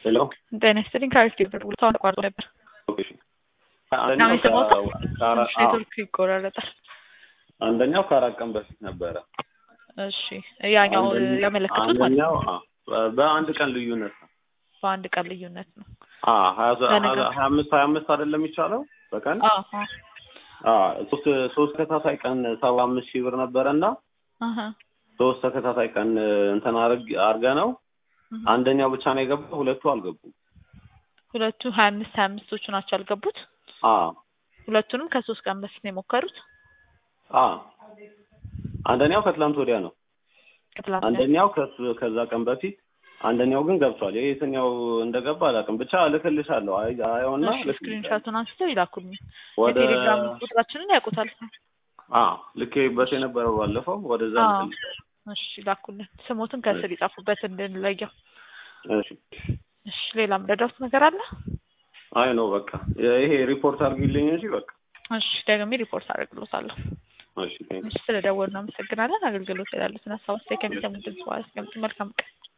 ሄሎ ጤና ይስጥልኝ ከአሪፍ ነበር ብሎ አሁን ተቋርጦ ነበር። እሺ። አንደኛው የሰማሁት ከ- ከአራ- ትንሽ አዎ፣ ኔትወርክ ይቆራረጣል። አንደኛው ከአራት ቀን በፊት ነበረ። እሺ ያኛው አንደኛ- ያመለከቱት ማለት አንደኛው ነው አዎ፣ በ- በአንድ ቀን ልዩነት ነው። በአንድ ቀን ልዩነት ነው። አዎ፣ ሀያ ዘ- በነገር- ሀያ አምስት ሀያ አምስት አይደለም የሚቻለው በቀን አዎ አዎ አዎ፣ ሶስት ሶስት ተከታታይ ቀን ሰባ አምስት ሺህ ብር ነበረ እና አሀ፣ ሶስት ተከታታይ ቀን እንትን አርግ አርገ ነው እህ። አንደኛው ብቻ ነው የገባው፣ ሁለቱ አልገቡም። ሁለቱ ሀያ አምስት ሀያ አምስቶቹ ናቸው ያልገቡት። አዎ ሁለቱንም ከሶስት ቀን በፊት ነው የሞከሩት። አዎ፣ አንደኛው ከትላንት ወዲያ ነው። ከትላንት አንደኛው ከሱ- ከዛ ቀን በፊት አንደኛው ግን ገብቷል። ይሄ የትኛው እንደገባ አላውቅም። ብቻ እልክልሻለሁ። አይ አየውና እሺ ስክሪንሾቱን አንስተው ይላኩልኝ። ወደ የቴሌግራም ቁጥራችንን ያውቁታል። አ ልኬበት የነበረው ባለፈው ወደዛ አዎ። ልክልሽ። እሺ ይላኩልን። ስሞትን ከስር ይጻፉበት እንድንለየው። እሺ እሺ ሌላ ምረዳውት ነገር አለ? አይ ነው በቃ ይሄ ሪፖርት አድርጊልኝ እንጂ በቃ እሺ ደግሜ ሪፖርት አደርግሎታለሁ። እሺ ቴንክ እሺ ስለደወሉ እናመሰግናለን። አገልግሎት ያሉትን ሀሳብ አስተያየት ከሚሰሙ ድምጽ በኋላ እስከምት መልካም ቀን